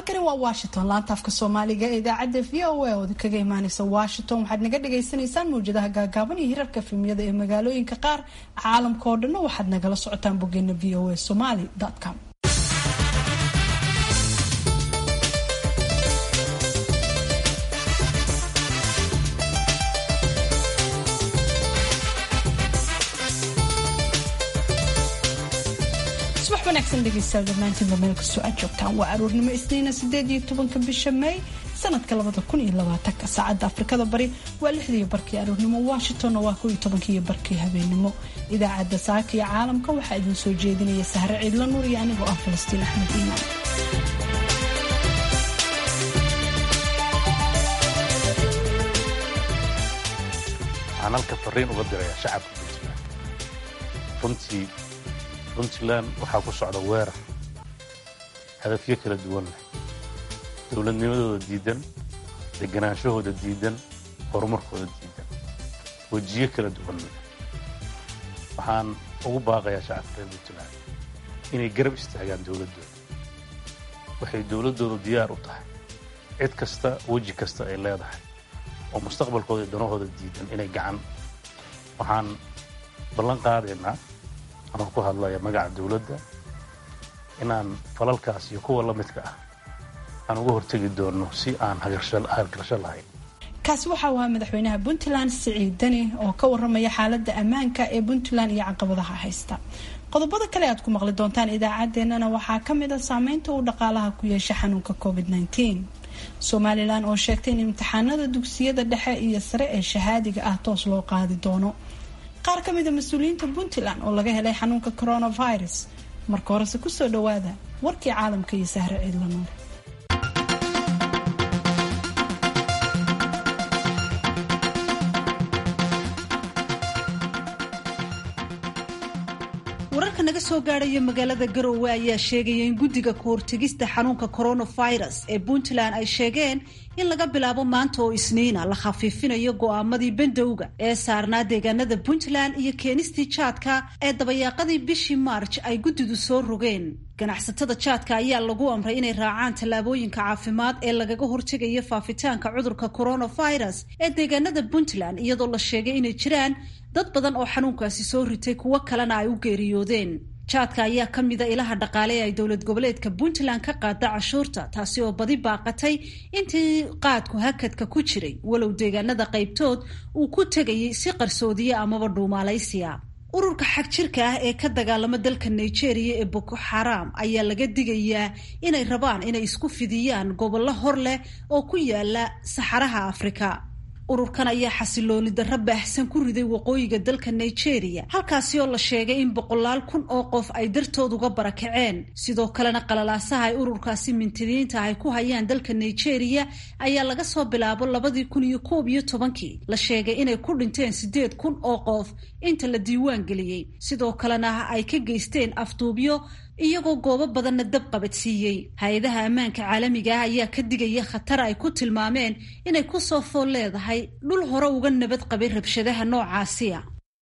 halkani waa washington laanta afka soomaaliga ee idaacadda v o a oo kaga imaaneysa washington waxaad naga dhagaysanaysaan mawjadaha gaagaaban iyo hirarka filmiyada ee magaalooyinka qaar caalamka oo dhanna waxaad nagala socotaan boggeena v o a somaly com wanaagsan dhegeystayaal dhammaantiinba meel kastoo aad joogtaan waa aroornimo isniina sideed iyo tobanka bisha may sanadka labada kun iyo labaatanka saacadda afrikada bari waa lixdiiyo barkii aroornimo washingtonna waa kow iyo tobankiiyo barkii habeenimo idaacadda saaka iyo caalamka waxaa idin soo jeedinaya sahre ciidla nuur iyo anigoo ah falastiin axmed iimaan waxaan halka fariin uga dirayaa shacabka puntland runtii puntland waxaa ku socda weerar hadafyo kala duwan leh dowladnimadooda diidan deganaanshahooda diidan horumarkooda diidan wejiyo kala duwan leh waxaan ugu baaqayaa shacabka reer puntland inay garab istaagaan dowladdooda waxay dowladdoodu diyaar u tahay cid kasta weji kasta ay leedahay oo mustaqbalkooda iyo danahooda diidan inay gacan waxaan ballan qaadaynaa anoo ku hadlaya magaca dawladda inaan falalkaas iyo kuwa la midka ah aan uga hortegi doonno si aan hagargasho lahayn kaasi waxa uu ahaa madaxweynaha puntland siciid deni oo ka waramaya xaaladda ammaanka ee puntland iyo caqabadaha haysta qodobada kale aad ku maqli doontaan idaacaddeenana waxaa ka mid a saameynta uu dhaqaalaha ku yeesha xanuunka covid -19 somalilan oo sheegtay in imtixaanada dugsiyada dhexe iyo sare ee shahaadiga ah toos loo qaadi doono qaar ka mid a mas-uuliyiinta puntland oo laga helay xanuunka coronavirus marka horese kusoo dhawaada warkii caalamka iyo sahre ciidla nuur wararka naga soo gaadhaya magaalada garowe ayaa sheegaya in guddiga kahortegista xanuunka coronavirus ee puntland ay sheegeen in laga bilaabo maanta oo isniina la khafiifinayo go'aamadii bandowga ee saarnaa deegaanada puntland iyo keenistii jaadka ee dabayaaqadii bishii maarj ay guddidu soo rogeen ganacsatada jaadka ayaa lagu amray inay raacaan tallaabooyinka caafimaad ee lagaga hortegayo faafitaanka cudurka coronavirus ee deegaanada puntland iyadoo la sheegay inay jiraan dad badan oo xanuunkaasi soo ritay kuwo kalena ay u geeriyoodeen jaadka ayaa ka mida ilaha dhaqaale ee ay dowlad goboleedka puntland ka qaada cashuurta taasi oo badi baaqatay intii qaadku hakadka ku jiray walow deegaanada qaybtood uu ku tegayay si qarsoodiya amaba dhuumaalaysiya ururka xag jirka ah ee ka dagaalama dalka nigeria ee boko xaram ayaa laga digayaa inay rabaan inay isku fidiyaan gobollo hor leh oo ku yaala saxaraha afrika ururkan ayaa xasilooni darro baahsan ku riday waqooyiga dalka nigeria halkaasi oo la sheegay in boqolaal kun oo qof ay dartood uga barakaceen sidoo kalena qalalaasaha ay ururkaasi mintidiinta ay ku hayaan dalka nigeria ayaa laga soo bilaabo labadii kun iyo koob iyo tobankii la sheegay inay ku dhinteen siddeed kun oo qof inta la diiwaan geliyey sidoo kalena ay ka geysteen afduubyo iyagoo goobo badanna dab qabadsiiyey hay-adaha ammaanka caalamiga ah ayaa ka digaya khatar ay ku tilmaameen inay ku soo fool leedahay dhul hore uga nabad qabay rabshadaha noocaasiya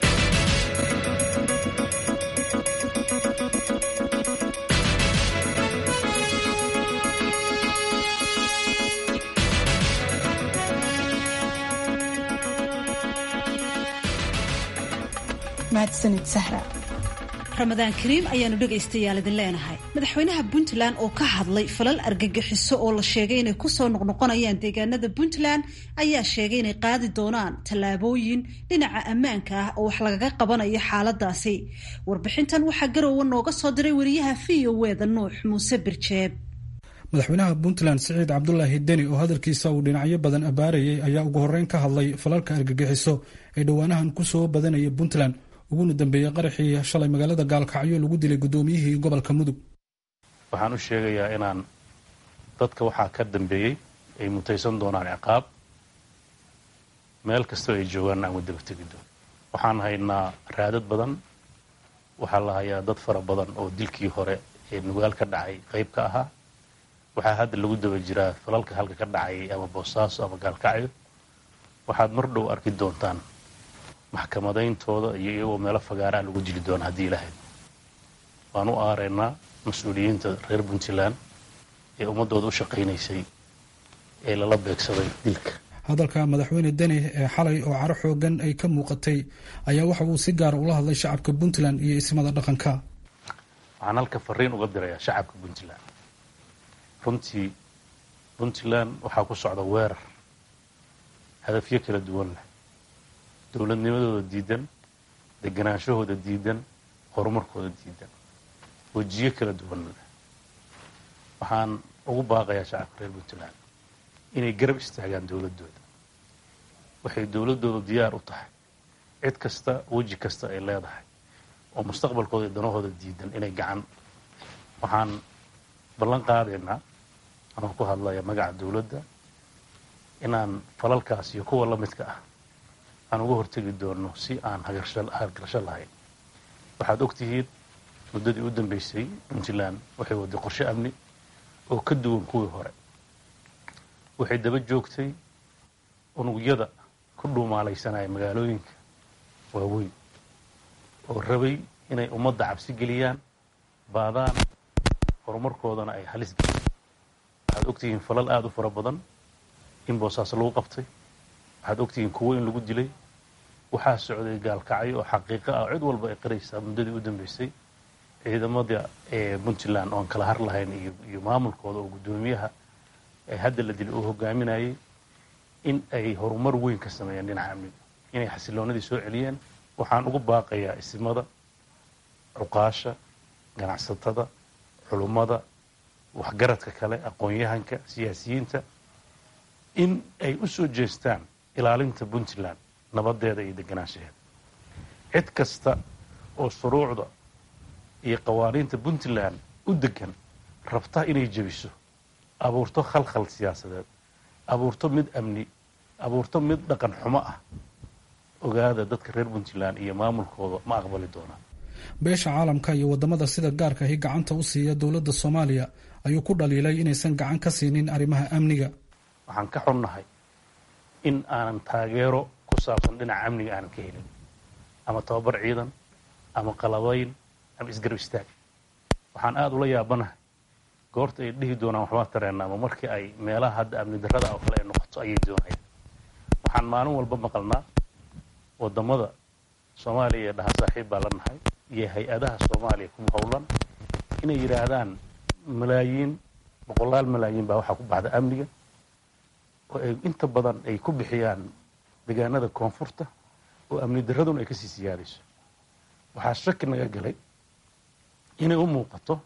mahadsanid sahra ramadaan kariim ayaanu dhegaystayaal idin leenahay madaxweynaha puntland oo ka hadlay falal argagixiso oo la sheegay inay kusoo noqnoqonayaan deegaanada puntland ayaa sheegay inay qaadi doonaan tallaabooyin dhinaca ammaanka ah oo wax lagaga qabanayo xaaladaasi warbixintan waxaa garowe nooga soo diray wariyaha v o weda nuux muuse birjeeb madaxweynaha puntland siciid cabdulaahi deni oo hadalkiisa uu dhinacyo badan abaarayay ayaa ugu horreyn ka hadlay falalka argagixiso ee dhowaanahan kusoo badanaya puntland uguna dambeeyey qaraxii shalay magaalada gaalkacyo lagu dilay guddoomiyihii gobolka mudug waxaan u sheegayaa inaan dadka waxaa ka dambeeyey ay mutaysan doonaan ciqaab meel kastoo ay joogaan aan wadaba tegi doon waxaan haynaa raadad badan waxaa la hayaa dad fara badan oo dilkii hore ee nugaal ka dhacay qayb ka ahaa waxaa hadda lagu daba jiraa falalka halka ka dhacay ama boosaaso ama gaalkacyo waxaad mar dhow arki doontaan maxkamadayntooda iyo iyagoo meelo fagaaraa lagu dili doona haddii ilahayd waan u aaraynaa mas-uuliyiinta reer puntland ee ummaddooda u shaqaynaysay ee lala beegsaday dilka hadalka madaxweyne deni ee xalay oo caro xoogan ay ka muuqatay ayaa waxa uu si gaara ula hadlay shacabka puntland iyo ismada dhaqanka waxaan halka fariin uga dirayaa shacabka puntland runtii puntland waxaa ku socda weerar hadafyo kala duwan leh dowladnimadooda diidan deganaanshahooda diidan horumarkooda diidan wejiyo kala duwan leh waxaan ugu baaqayaa shacabka reer puntland inay garab istaagaan dowladdooda waxay dowladdooda diyaar u tahay cid kasta weji kasta ay leedahay oo mustaqbalkooda iyo danahooda diidan inay gacan waxaan ballan qaadaynaa anoo ku hadlaya magaca dowladda inaan falalkaas iyo kuwa la midka ah aan uga hortegi doono si aan hagargasho lahayn waxaad ogtihiin muddadii u dambaysay puntland waxay waday qorshe amni oo ka duwan kuwii hore waxay daba joogtay unugyada ku dhuumaalaysanaya magaalooyinka waaweyn oo rabay inay ummadda cabsi geliyaan baadaan horumarkoodana ay halis geliyaan waxaad ogtihiin falal aada u fara badan in boosaas lagu qabtay waxaad ogtihiin kuwo in lagu dilay waxaa socday gaalkacyo oo xaqiiqo ah cid walba ay qaraysaa muddadii u dambaysay ciidamada ee puntland oon kala har lahayn iyo maamulkooda oo guddoomiyaha ee hadda la dilay uu hogaaminayay in ay horumar weyn ka sameeyeen dhinaca amniga inay xasiloonadii soo celiyeen waxaan ugu baaqayaa isimada cuqaasha ganacsatada culummada waxgaradka kale aqoon-yahanka siyaasiyiinta in ay u soo jeestaan ilaalinta puntland nabadeeda iyo deganaanshaheeda cid kasta oo shuruucda iyo qawaaniinta puntland u degan rabta inay jebiso abuurto khalkhal siyaasadeed abuurto mid amni abuurto mid dhaqan xumo ah ogaada dadka reer puntland iyo maamulkooda ma aqbali doonaan beesha caalamka iyo wadamada sida gaarka ahi gacanta u siiya dowladda soomaaliya ayuu ku dhaliilay inaysan gacan ka siinin arrimaha amniga waxaan ka xunnahay in aanan taageero ku saabsan dhinaca amniga aanan ka helin ama tababar ciidan ama qalabayn ama isgarab istaag waxaan aada ula yaabanahay goorta ay dhihi doonaan waxbaa tareena ama markii ay meelaha hadda amni darrada oo kale ay noqoto ayay doonayaan waxaan maalin walba maqalnaa wadamada soomaaliya ee dhaha saaxiib baa la nahay iyo hay-adaha soomaaliya ku howlan inay yidhaahdaan malaayiin boqolaal malaayiin baa waxaa ku baxda amniga oo ay inta badan ay ku bixiyaan deegaanada koonfurta oo amni darraduna ay kasii siyaadayso waxaa shaki naga galay inay u muuqato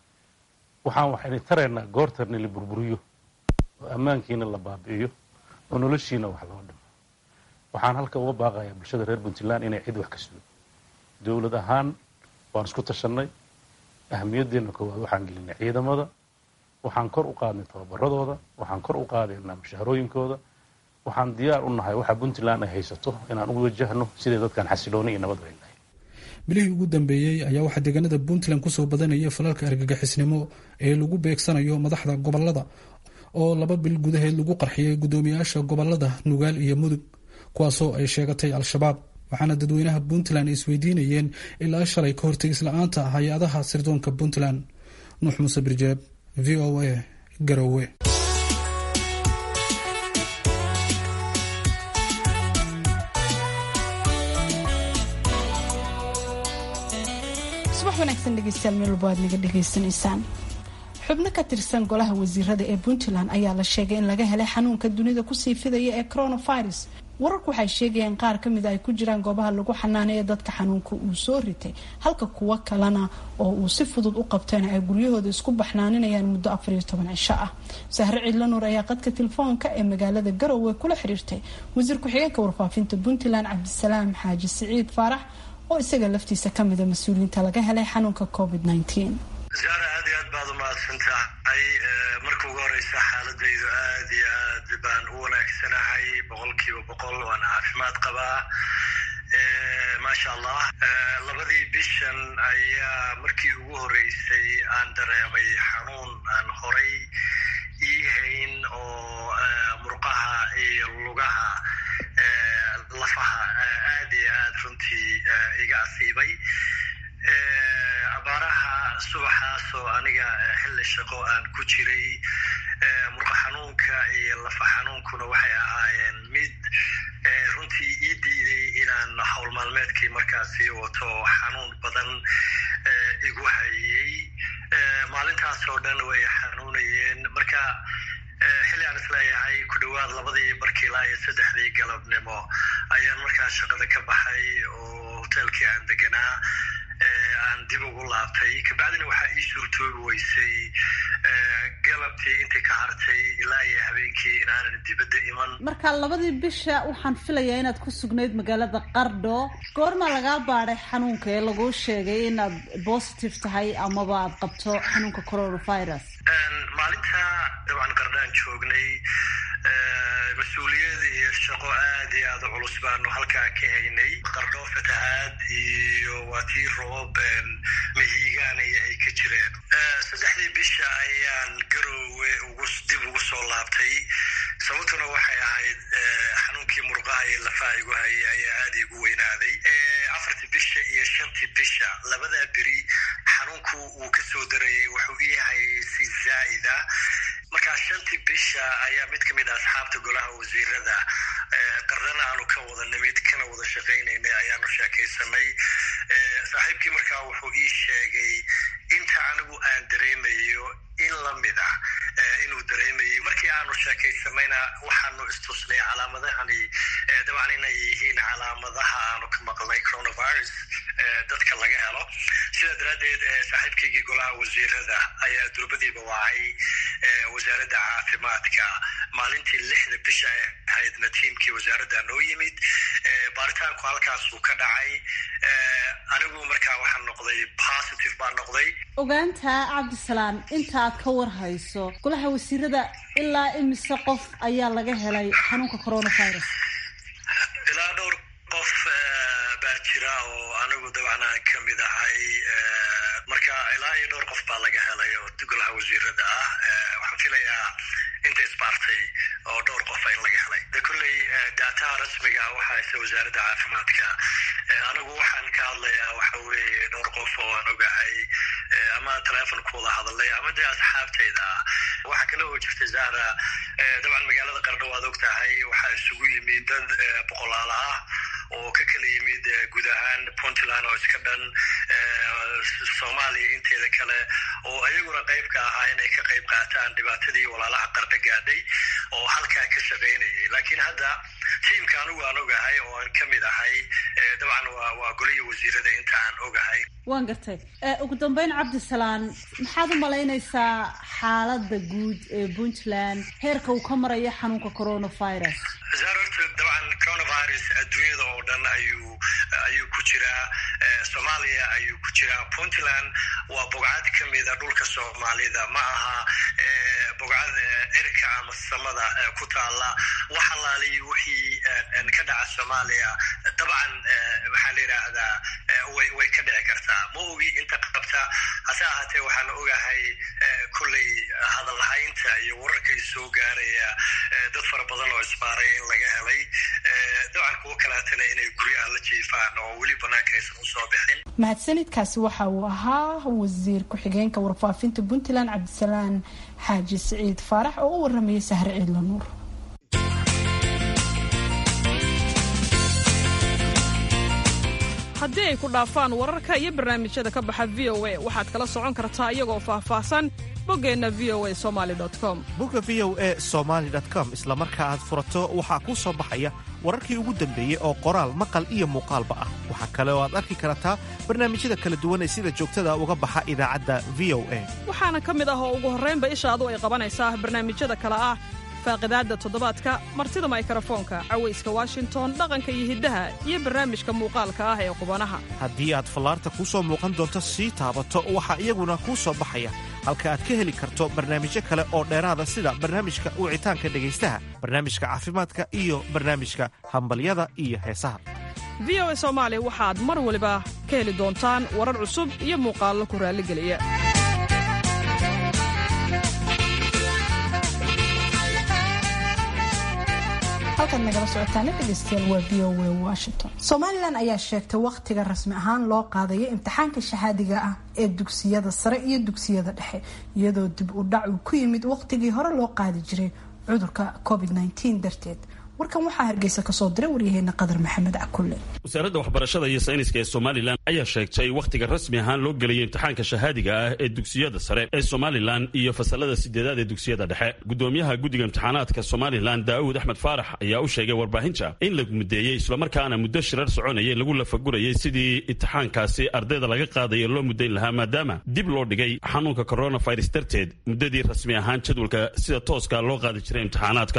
waxaan waxayna taraynaa goortarna la burburiyo oo ammaankiina la baabi'iyo oo noloshiina wax loo dhimo waxaan halka uga baaqayaa bulshada reer puntland inay cid wax ka sugo dowlad ahaan waan isku tashannay ahamiyaddeena koowaad waxaan gelinay ciidamada waxaan kor u qaadnay tababaradooda waxaan kor u qaadaynaa mushaharooyinkooda waxaan diyaar u nahay waxa puntland ay haysato inaan u wajahno siday dadkan xasilooni iyo nabad ay lahay bilihii ugu dambeeyey ayaa waxaa deegaanada puntland kusoo badanaya falalka argagixisnimo ee lagu beegsanayo madaxda gobolada oo laba bil gudaheed lagu qarxiyay guddoomiyaasha gobolada nugaal iyo mudug kuwaasoo ay sheegatay al-shabaab waxaana dadweynaha puntland isweydiinayeen ilaa shalay ka hortegis la-aanta hay-adaha sirdoonka puntland nuux muuse birjeeb v o a garowe subax wanaagsan dhegeystayaal meel walba aad naga dhegaysanaysaan xubno ka tirsan golaha wasiirada ee puntland ayaa la sheegay in laga helay xanuunka dunida kusii fidaya ee coronavirus wararku waxay sheegayeen qaar ka mid a ay ku jiraan goobaha lagu xanaaneeya dadka xanuunka uu soo ritay halka kuwo kalena oo uu si fudud u qabtayna ay guryahooda isku baxnaaninayaan muddo afariyo toban cisho ah sahre ciidla nuur ayaa qadka telefoonka ee magaalada garowe kula xiriirtay wasiir ku-xigeenka warfaafinta puntland cabdisalaam xaaji siciid faarax oo isaga laftiisa kamida mas-uuliyiinta laga helay xanuunka covid zaara aad iyo aad baad umahadsan tahay marka ugu horeysa xaaladaydu aad iyo aad baan u wanaagsanahay boqol kiiba boqol waana caafimaad qabaa maasha allah labadii bishan ayaa markii ugu horeysay aan dareemay xanuun aan horay ii hayn oo murqaha iyo lugaha lafaha aad iyo aad runtii iga asiibay abaaraha subaxaas xilligaasoo aniga xilli shaqo aan ku jiray murqa xanuunka iyo lafa xanuunkuna waxay ahaayeen mid runtii ii diiday inaan howl maalmeedkii markaasi wato xanuun badan igu hayey maalintaasoo dhan way xanuunayeen marka xilli aan isleeyahay ku dhowaad labadii barkii ilaa iyo saddexdii galabnimo ayaan markaa shaqada ka baxay oo hoteelkii aan deganaa aan dib ugu laabtay kabacdina waxaa ii suurtoobi weysay galabtii intii ka hartay ilaa iyo habeenkii inaanan dibadda iman marka labadii bisha waxaan filayaa inaad ku sugnayd magaalada qardho goormaa lagaa baadhay xanuunka ee laguu sheegay inaad positive tahay amaba aad qabto xanuunka coronavirus maalinta dabcan qardhaan joognay mas-uuliyad iyo shaqo aad iyo aada culus baanu halkaa ka haynay qardho fatahaad iyo waa tii roob mahiigaan iyo ay ka jireen saddexdii bisha ayaan garoowe ugu dib ugu soo laabtay sababtuna waxay ahayd xanuunkii murqaha iyo lafaha igu hayay ayaa aada igu weynaaday afartii bisha iyo shantii bisha labadaa beri xanuunku uu ka soo darayay wuxuu ii hayay si zaa'ida markaa shantii bisha ayaa mid ka mid a asxaabta golaha wasiirada qardana aanu ka wada nimid kana wada shaqaynaynay ayaanu sheekaysanay saaxiibkii markaa wuxuu ii sheegay inta anigu aan dareemayo in lamid ah inuu dareemayo markii aanu sheekaysanayna waxaanu istusnay calaamadahani dabcan inay yihiin calaamadaha aanu ka maqlnay coronavirus dadka laga helo sidaa daraaddeed saaxiibkaygii golaha wasiirada ayaa durbadiiba wacay wasaaradda caafimaadka maalintii lixda bisha ee ahaydna tiimkii wasaaradda noo yimid baaritaanku halkaasuu ka dhacay anigu markaa waxaan noqday positive baan noqday ogaanta cabdisalaan inta aad ka war hayso golaha wasiirada ilaa imise qof ayaa laga helay xanuunka coronavirus ilaa dhowr qof baa jira oo anigu dabcan aan ka mid ahay marka ilaa iyo dhowr qof baa laga helay oo golaha wasiirada ah waxaan filayaa inta isbaartay oo dhowr qofa in laga helay de kolley daataha rasmiga waxaa haysa wasaaradda caafimaadka anigu waxaan ka hadlayaa waxa weeye dhowr qof oo aan ogahay ama teleefon ku wada hadalay ama dee asxaabtayda ah waxaa kale oo jirta zahra dabcan magaalada qardho waad og tahay waxaa isugu yimid dad boqolaala ah oo ka kala yimid guud ahaan puntland oo iska dhan soomaaliya inteeda kale oo ayaguna qayb ka ahaa inay ka qayb qaataan dhibaatadii walaalaha qardho gaadhay oo halkaa ka shaqaynayay laakiin hadda tiimka anigu aan ogahay oo aan ka mid ahay dabcan waa waa goliya wasiirada inta aan ogahay waan gartay ugu dambeyn cabdisalaan maxaad u malaynaysaa xaaladda guud ee puntland heerka uu ka marayo xanuunka coronavirus zaar horta dabcan coronavirus adduunyada oo dhan ayuu ayuu ku jiraa soomaaliya ayuu ku jiraa puntland waa bogcad ka mida dhulka soomaalida ma aha bogcad cirka ama samada ku taala wax alaaliyi wixii ka dhaca soomaaliya dabcan maxaa la yidhaahdaa way way ka dhici kartaa ma ogi inta qabta hase ahaatee waxaan ogahay kolley hadalhaynta iyo wararkay soo gaaraya dad fara badan oo isbaaray in laga helay dabcan kuwo kaleetana inay guryaha la jiifaan oo weli banaanka aysan usoo bixin mahadsanidkaasi waxa uu ahaa wasiir ku-xigeenka warfaafinta puntland cabdisalaan xaaji siciid faarax oo u waramayay sahre ciidla nuur haddii ay ku dhaafaan wararka iyo barnaamijyada ka baxa v o a waxaad kala socon kartaa iyagoo faahfaahsan boggeenna v o a somali com bogga v o a somaali com isla marka aad furato waxaa kuu soo baxaya wararkii ugu dambeeyey oo qoraal maqal iyo muuqaalba ah waxaa kale oo aad arki kartaa barnaamijyada kala duwan ee sida joogtada uga baxa idaacadda v o a waxaana ka mid ah oo ugu horraynba ishaadu ay qabanaysaa barnaamijyada kale ah faaqidaadda toddobaadka martida maykarafoonka cawayska washington dhaqanka iyo hiddaha iyo barnaamijka muuqaalka ah ee qubanaha haddii aad fallaarta kuu soo muuqan doonto sii taabato waxaa iyaguna kuu soo baxaya halka aad ka heli karto barnaamijyo kale oo dheeraada sida barnaamijka wicitaanka dhegaystaha barnaamijka caafimaadka iyo barnaamijka hambalyada iyo heesaha v o a soomaali waxaad mar waliba ka heli doontaan warar cusub iyo muuqaallo ku raalligeliya halkaad nagala socotaana dhegeystayaal waa v o a washington somalilan ayaa sheegtay wakhtiga rasmi ahaan loo qaadayo imtixaanka shahaadiga ah ee dugsiyada sare iyo dugsiyada dhexe iyadoo dib u dhac uu ku yimid wakhtigii hore loo qaadi jiray cudurka covid -19 darteed warkan waxaa hargeysa kasoo diray waryaheena qadar maxamed cakulle wasaaradda waxbarashada iyo sayniska ee somalilan ayaa sheegtay wakhtiga rasmi ahaan loo geliyay imtixaanka shahaadiga ah ee dugsiyada sare ee somalilan iyo fasalada sideedaad ee dugsiyada dhexe gudoomiyaha guddiga imtixaanaadka somalilan daa'uud axmed faarax ayaa u sheegay warbaahinta in la mudeeyey islamarkaana muddo shirar soconayay lagu lafagurayay sidii imtixaankaasi ardayda laga qaadaya loo mudayn lahaa maadaama dib loo dhigay xanuunka coronavirus darteed muddadii rasmi ahaan jadwalka sida tooska loo qaadi jiray imtixaanaadka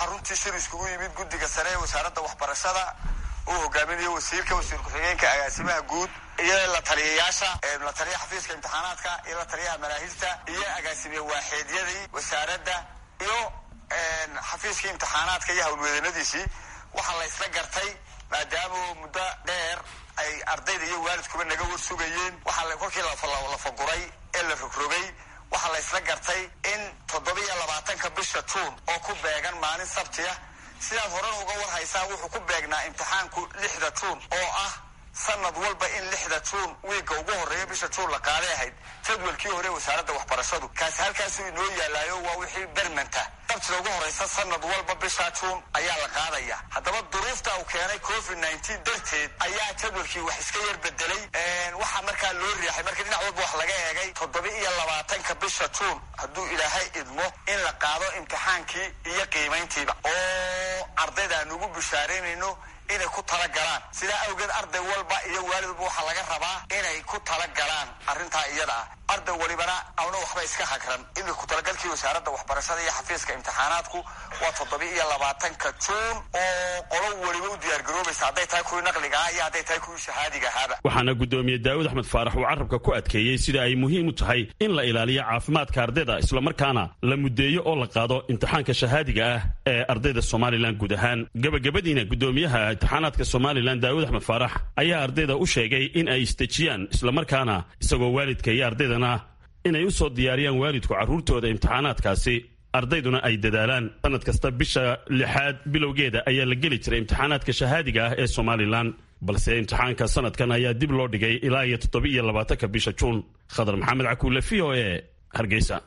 guddiga sare ee wasaaradda waxbarashada uu hogaaminayo wasiirka wasiir ku-xigeenka agaasimaha guud iyo la taliyayaasha la taliya xafiiska imtixaanaadka iyo la taliyaha manaahijta iyo agaasimiye waaxeedyadii wasaaradda iyo xafiiskii imtixaanaadka iyo howlweedanadiisii waxaa la isla gartay maadaama muddo dheer ay ardayda iyo waalidkuba naga war sugayeen waxaa kolkii la faguray ee la rogrogay waxaa la isla gartay in toddobiiyo labaatanka bisha juun oo ku beegan maalin sabtiya sidaad horena uga war haysaan wuxuu ku beegnaa imtixaanku lixda juun oo ah sanad walba in lixda juun wiigga ugu horreeya bisha juun la qaaday ahayd jadwalkii hore wasaaradda waxbarashadu kaasi halkaasuu inoo yaalaayo waa wixii bermanta sabtida ugu horreysa sanad walba bisha juun ayaa la qaadaya haddaba duruufta uu keenay covid nneteen darteed ayaa jadwalkii wax iska yar bedelay waxaa markaa loo riixay marka dhinac walba wax laga eegay toddoba iyo labaatanka bisha juun hadduu ilaahay idmo in la qaado imtixaankii iyo qiimayntiiba oo ardayda aan ugu bishaaraynayno inay ku tala galaan sidaa awgeed arday walba iyo waalidba waxaa laga rabaa inay ku tala galaan arrintaa iyada ah arday walibana awna waxba iska hagran imika ku-talagalkii wasaaradda waxbarashada iyo xafiiska imtixaanaadku waa toddoba iyo labaatanka juun oo qolo weliba u diyaargaroobaysa hadday tahay kuwii naqliga ah iyo hadday tahay kuwii shahaadiga ahaaba waxaana gudoomiye daawud axmed faarax uu carabka ku adkeeyey sida ay muhiim u tahay in la ilaaliyo caafimaadka ardayda islamarkaana la mudeeyo oo la qaado imtixaanka shahaadiga ah ee ardayda somalilan guud ahaan gebagabadiina gudoomiyaha imtixaanaadka somalilan daawud axmed faarax ayaa ardayda u sheegay in ay isdejiyaan islamarkaana isagoo waalidka iyo ardaydana inay u soo diyaariyaan waalidku carruurtooda imtixaanaadkaasi ardayduna ay dadaalaan sanad kasta bisha lixaad bilowgeeda ayaa la geli jiray imtixaanaadka shahaadiga ah ee somalilan balse imtixaanka sanadkan ayaa dib loo dhigay ilaa iyo toddoba iyo labaatanka bisha juun khadar maxamed cakuule v o e hargeysa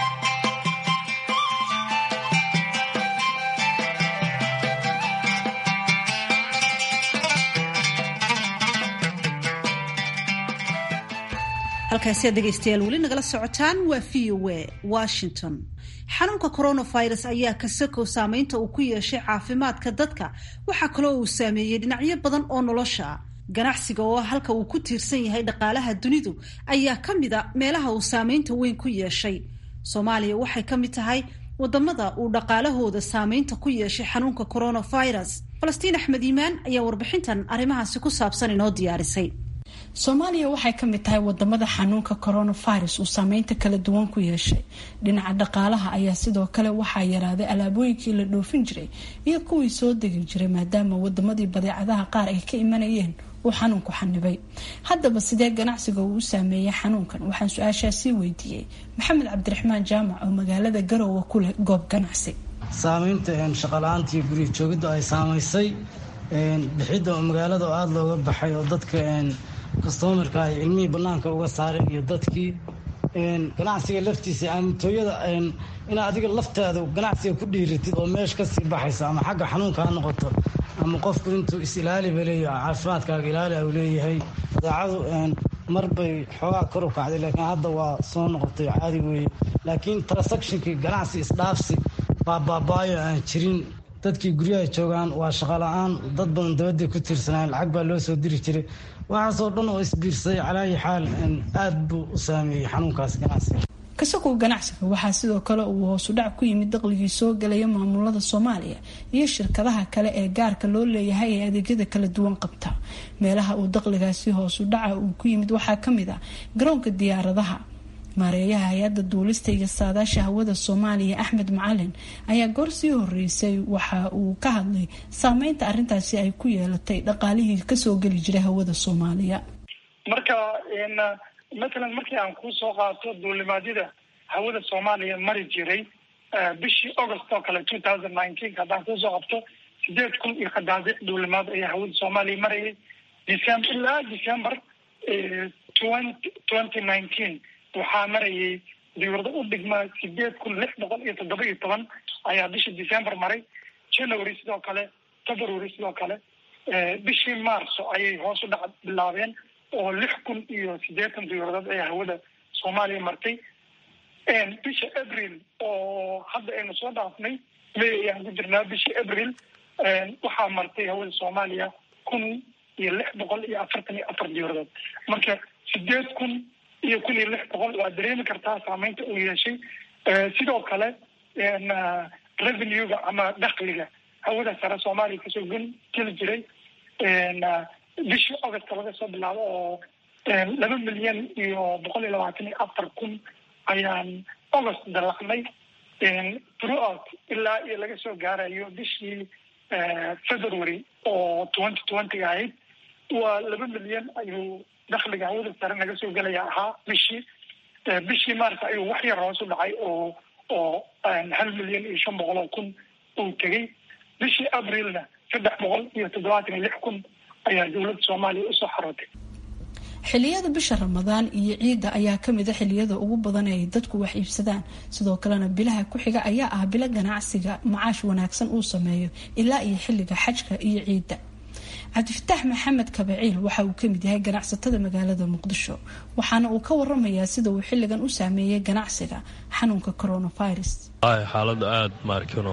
halkaasi aad dhegaystayaal weli nagala socotaan waa v o a washington xanuunka coronavirus ayaa kasakow saameynta uu ku yeeshay caafimaadka dadka waxaa kaloo uu saameeyey dhinacyo badan oo nolosha ganacsiga oo halka uu ku tiirsan yahay dhaqaalaha dunidu ayaa ka mid a meelaha uu saameynta weyn ku yeeshay soomaaliya waxay ka mid tahay wadamada uu dhaqaalahooda saameynta ku yeeshay xanuunka coronavirus falastiin axmed iimaan ayaa warbixintan arrimahaasi ku saabsan inoo diyaarisay soomaaliya waxay ka mid tahay wadamada xanuunka coronavirus uu saameynta kala duwan ku yeeshay dhinaca dhaqaalaha ayaa sidoo kale waxaa yaraaday alaabooyinkii la dhoofin jiray iyo kuwii soo degi jiray maadaama wadamadii badeecadaha qaar ay ka imanayeen uu xanuunku xanibay haddaba sidee ganacsiga uu u saameeyey xanuunkan waxaan su-aashaasii weydiiyey maxamed cabdiraxmaan jaamac oo magaalada garoowe ku leh goob ganacsi saameynta shaqala-aantii guriga joogidda ay saamaysay bixidda magaalada oo aada looga baxay oo dadka kastomarka ay cilmihii banaanka uga saaray iyo dadkii ganacsiga laftiisa amitooyada inaa adiga laftaada ganacsiga ku dhiiratid oo meesha kasii baxaysa ama xagga xanuunka ha noqoto ama qofku intuu is-ilaaliba leeyahay caafimaadkaaga ilaali u leeyahay badeecadu mar bay xoogaa kor u kacday laakiin hadda waa soo noqotay caadi weeye laakiin transactionkii ganacsi isdhaafsi baa baabaayo aan jirin dadkii guryaha joogaan waa shaqala-aan dad badan dabadday ku tiirsanaayen lacag baa loo soo diri jiray waxaasoo dhan oo isbiirsaday calaayi xaal aada buu u saameeyey xanuunkaas ganacsiga kasakow ganacsiga waxaa sidoo kale uu hoosudhac ku yimid daqligii soo gelaya maamulada soomaaliya iyo shirkadaha kale ee gaarka loo leeyahay ee adeegyada kala duwan qabta meelaha uu daqligaasi hoosudhaca uu ku yimid waxaa kamid ah garoonka diyaaradaha maareeyaha hay-adda duulista iyo saadaasha hawada soomaaliya axmed macalin ayaa goor sii horeysay waxa uu ka hadlay saameynta arintaasi ay ku yeelatay dhaqaalihii kasoo geli jiray hawada soomaaliya marka matalan markii aan kuu soo qaato duulimaadyada hawada soomaaliya mari jiray bishii august oo kale two thousand nineteen haddaan kuusoo qabto sideed kun iyo qadaadiic duulimaad ayaa hawada soomaaliya marayay december ilaa december twenty twenty nineteen waxaa marayay diwrado u dhigma sideed kun lix boqol iyo toddoba iyo toban ayaa bishii december maray january sidoo kale february sidoo kale bishii marso ayay hoos u dhac bilaabeen oo lix kun iyo siddeetan diwradood ayaa hawada soomaaliya martay bisha april oo hadda aynu soo dhaafnay may ayaan ku jirnaa bishii april waxaa martay hawada soomaaliya kun iyo lix boqol iyo afartan iyo afar diwradood marka sideed kun iyo kun iyo lix boqol waa dareemi kartaa saameynta uu yeeshay sidoo kale revenue-ga ama dakliga hawada sare soomaaliya kasoo gun geli jiray bishii august laga soo bilaabo oo laba milyan iyo boqol iyo labaatan iyo afar kun ayaan august dalacnay throughout ilaa iyo laga soo gaarayo bishii february oo twenty twenty ahayd waa laba milyan ayuu dakliga hawada sare naga soo gelaya ahaa bishii bishii mars ayuu wax yar hoos u dhacay oo oo hal milyan iyo shan boqol oo kun uu tegey bishii abrilna saddex boqol iyo toddobaatan iyo lix kun ayaa dowladda soomaaliya usoo xarootay xiliyada bisha ramadaan iyo ciidda ayaa kamid a xiliyada ugu badan ay dadku wax iibsadaan sidoo kalena bilaha ku xiga ayaa ah bilo ganacsiga macaash wanaagsan uu sameeyo ilaa iyo xilliga xajka iyo ciidda cabdifataax maxamed kabaciil waxa uu kamid yahay ganacsatada magaalada muqdisho waxaana uu ka waramayaa sida uu xilligan u saameeyay ganacsiga xanuunka coronavirus xaalada aada maarkano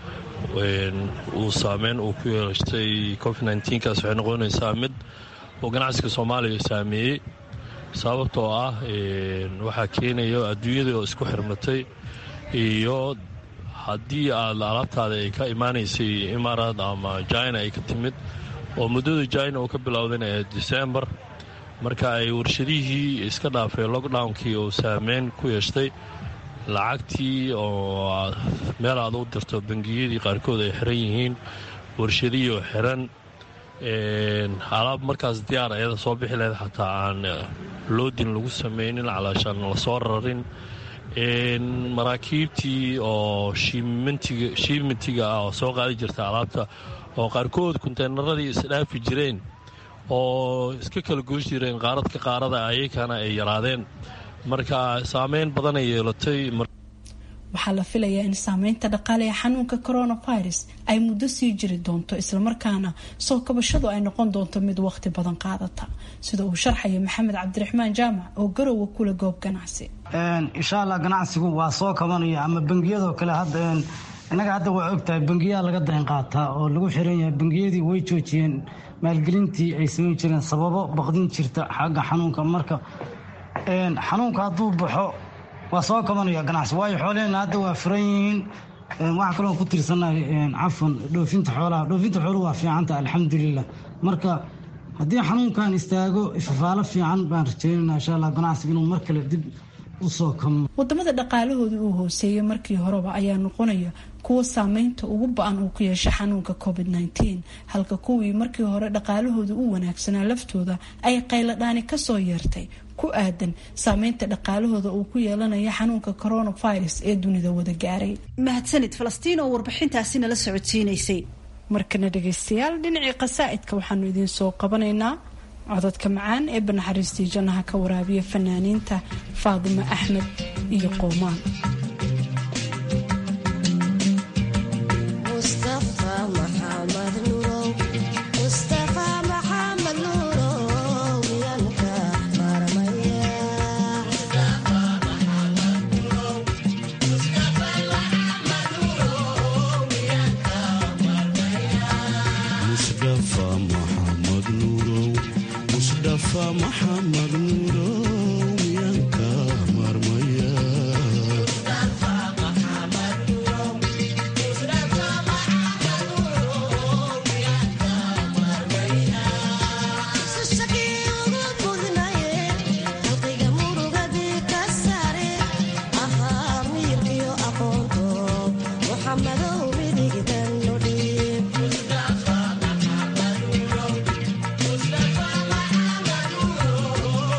uu saameyn uu ku yeelatay covid nkaas waxay noqonaysaa mid oo ganacsiga soomaaliya saameeyey sababtoo ah waxaa keenaya adduunyada oo isku xirmatay iyo haddii aad alaabtaada ay ka imaanaysay imaaraad ama jina ay ka timid oo muddada jina uu ka bilowdayna ee december marka ay warshadihii iska dhaafay lockdownkii uu saameyn ku yeeshtay lacagtii oo meel aad u dirto bangiyadii qaarkood ay xiran yihiin warshadihii oo xiran alaab markaas diyaar ayada soo bixi lahayd xataa aan loodin lagu samaynin calaashaan lasoo rarin maraakiibtii oo shiimitiga ah oo soo qaadi jirta alaabta oo qaarkood kunteynaradii isdhaafi jireen oo iska kala goosh jireen qaaradka qaarada ayakana ay yaraadeen marka saameyn badanay yeelatay waxaa la filayaa in saameynta dhaqaale ee xanuunka coronavirus ay muddo sii jiri doonto islamarkaana soo kabashadu ay noqon doonto mid waqti badan qaadata sida uu sharxaya maxamed cabdiraxmaan jaamac oo garowa kula goob ganacsi insha allah ganacsigu waa soo kabanaya ama bangiyadoo kale hadda innaga hadda waa ogtahay bangiyaa laga dayn qaataa oo lagu xiran yahay bangiyadii way joojiyeen maalgelintii ay samayn jireen sababo baqdin jirta xagga xanuunka marka xanuunka hadduu baxo waa soo kabanaya ganacsi waayo xooleheenna hadda waa furan yihiin waxaa kaloo ku tirsanahay cafan dhoofinta xoolaha dhoofinta xooluhu waa fiicanta alxamdulilah marka haddii xanuunkan istaago ifafaalo fiican baan rajeynayna insha allah ganacsiga inuu mar kale dib usoo kamo wadamada dhaqaalahooda uu hooseeyay markii horeba ayaa noqonaya kuwa saameynta ugu ba-an uu ku yeesha xanuunka covid nteen halka kuwii markii hore dhaqaalahooda u wanaagsanaa laftooda ay qayladhaani kasoo yeertay ku aadan saameynta dhaqaalahooda uu ku yeelanaya xanuunka coronavirus ee dunida wada gaaray mahadsanid falastiin oo warbixintaasi nala socodsiinaysay markana dhageystayaal dhinacii qasaa'idka waxaanu idiin soo qabanaynaa codadka macaan ee banaxariistii jannaha ka waraabiya fanaaniinta faadimo axmed iyo qowmaan Mustafa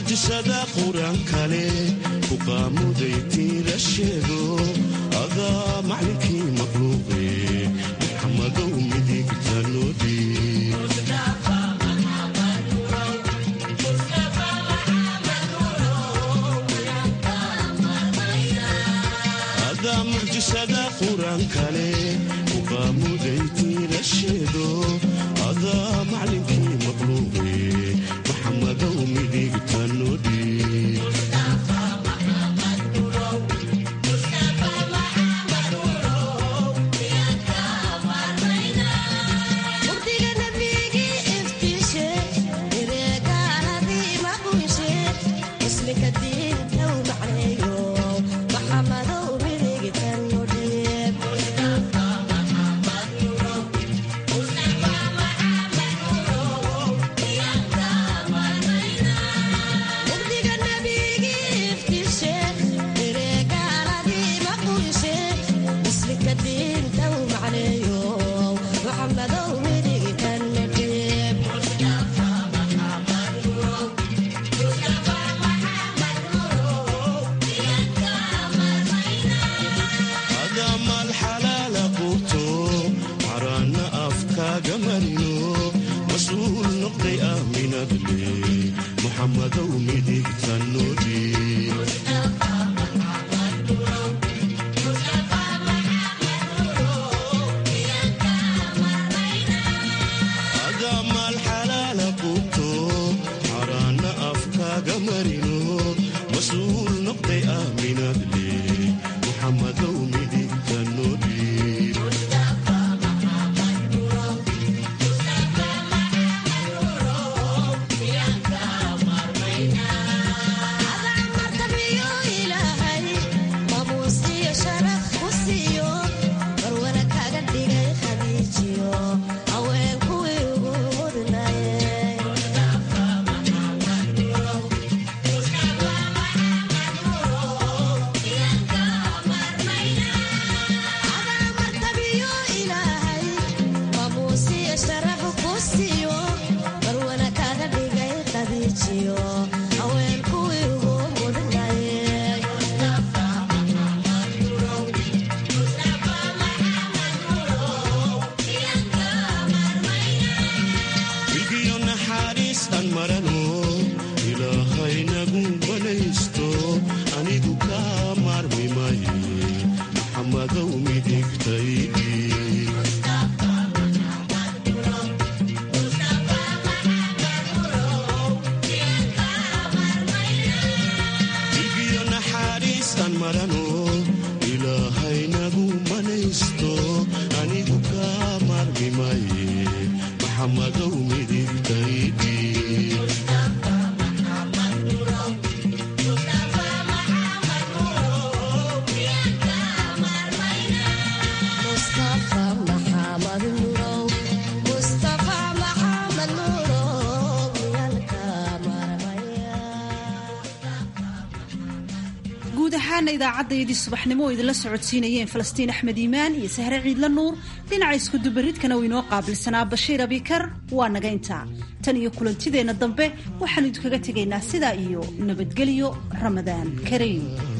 mucjisada qur-aan kale ku qaamuday tiila sheego adaa maclinkii maqluuqe maxamadow midigta noodii adaa mucjisada qur-aan kale ku qaamuday tiila sheego adaa maclinkii maqluuqe maxamadow midigta noodii adamal xalaala quuto caraana afkaaga marino mas-uul noqday aaminadle muxamadow midigta noodii adamal xalaala quuto caraana afkaaga marino mas-uul noqday aaminadle muxamadow midigta noodii wilgiyo naxariis aan marano ilaahay nagu banaysto anigu kaa maarmi maye maxamadow midigtaydii wilgiyo naxariis aan marano ilaahay nagu banaysto anigu kaa maarmi maye maxamadow midigtaydii guud ahaana idaacaddayadii subaxnimo oo idinla socodsiinayeen falastiin axmed iimaan iyo sahre ciidla nuur dhinaca iskudubaridkana uu inoo qaabilsanaa bashiir abikar waa naga intaa tan iyo kulantideenna dambe waxaanu idinkaga tegaynaa sidaa iyo nabadgelyo ramadaan kariim